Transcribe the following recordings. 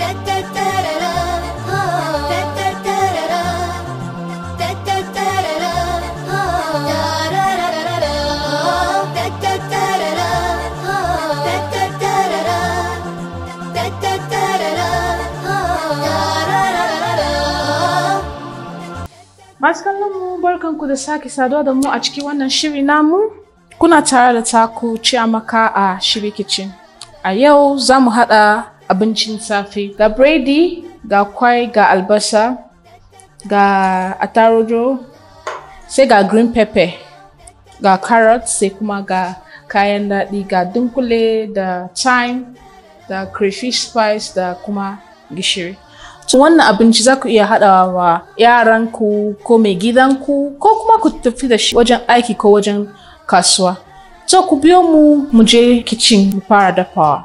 Masu kallon mu barkanku da sake saduwa da mu a cikin wannan shiri namu. Kuna tare da taku Chiamaka a Shiri Kitchen. A yau za mu haɗa abincin safe. Ga biredi, ga kwai, ga albasa, ga attarugu, sai ga green pepper, ga carrot, sai kuma ga kayan daɗi, ga dunkule da thyme, da crayfish spice da kuma gishiri. To wannan abinci za ku iya haɗawa wa yaranku ko mai gidanku ko kuma ku tafi da shi wajen aiki ko wajen kasuwa. To ku biyo mu mu je kicin mu fara dafawa.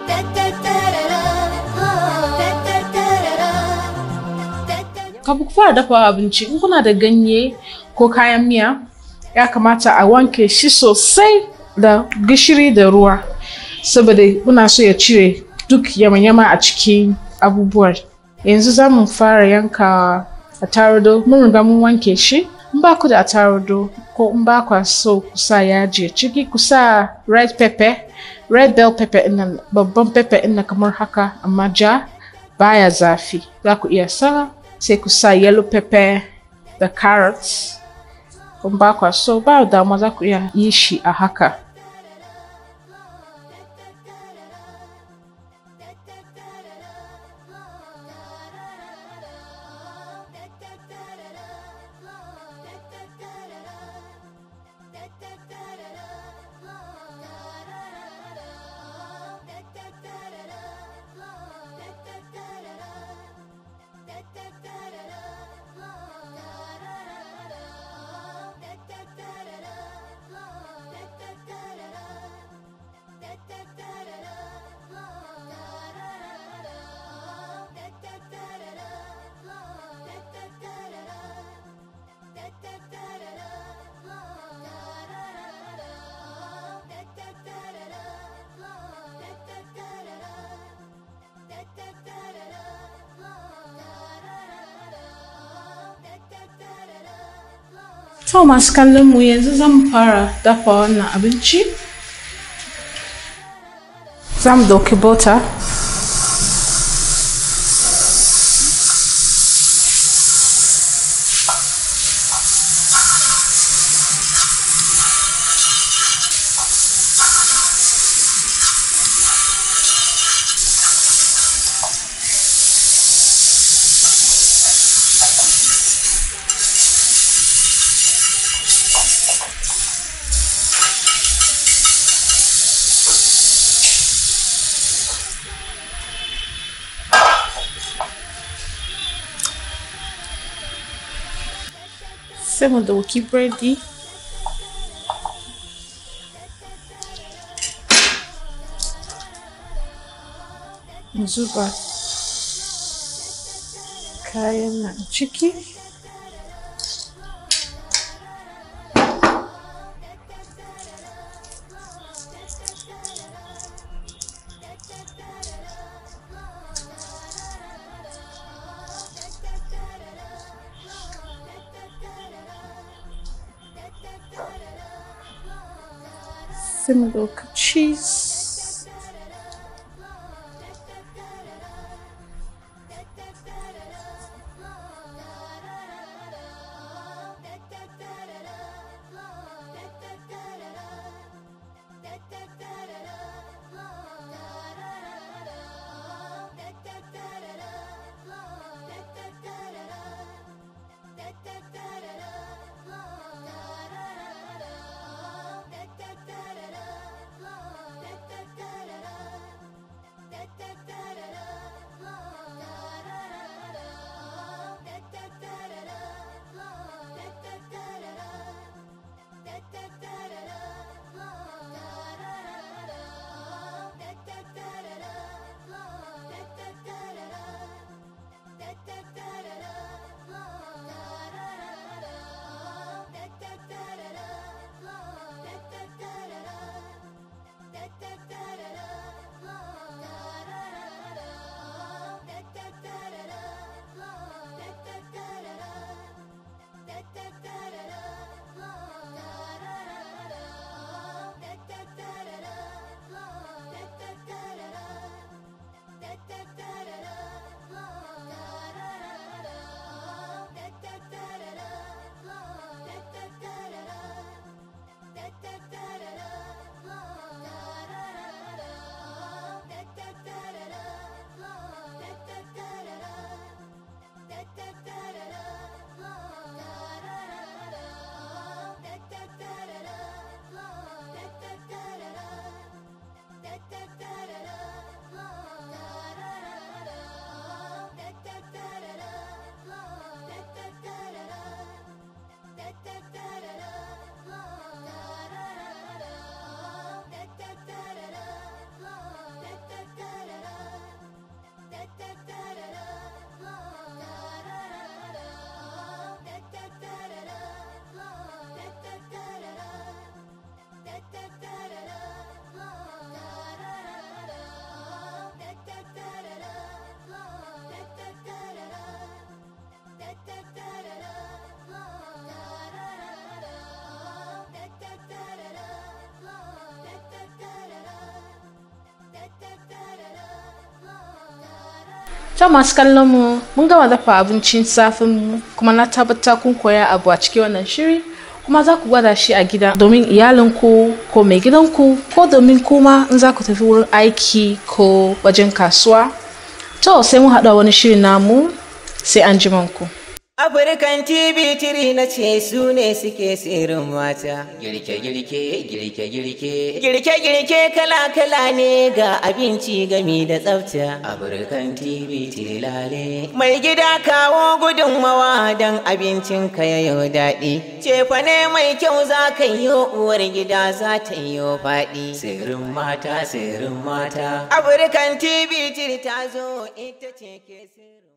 Kafin ku fara dafawa abinci in kuna da ganye ko kayan miya ya kamata a wanke shi sosai da gishiri da ruwa saboda muna so ya cire duk yama-yama a cikin abubuwan. yanzu za mu fara yanka attarugu mun riga mun wanke shi in ba ku da attarugu ko in ba ku so ku sa yaji ciki ku sa red pepper red bell pepper ɗin babban pepper ɗin kamar haka amma ja baya zafi za ku iya sa sai ku sa yellow pepper da carrots in ba ku so ba damuwa za ku iya yi shi a haka To masu kallon mu yanzu zan fara dafa wannan abinci. Za mu ɗauki bota. sai mu ɗauki biredi mu zuba kayan nan ciki sai mu ɗauka cheese ta masu kallon mu mun gama dafa abincin safin mu kuma na tabbata kun koya abu a cikin wannan shiri kuma za ku gwada shi a gida domin iyalinku ko mai gidanku ko domin kuma in za ku tafi wurin aiki ko wajen kasuwa to sai mun haɗa wani shiri namu sai an ku. Afirkan TV tiri na ce su ne suke tsirin mata. Girke-girke, girke-girke, girke-girke kala-kala ne ga abinci gami da tsafta. Afirkan TV tiri lale. Mai gida kawo gudunmawa don abincin ka yau daɗi. Cefa ne mai kyau za ka yi uwar gida za ta yi faɗi. Tsirin mata, tsirin mata. Afirkan TV tiri ta zo ita ce ke tsirin.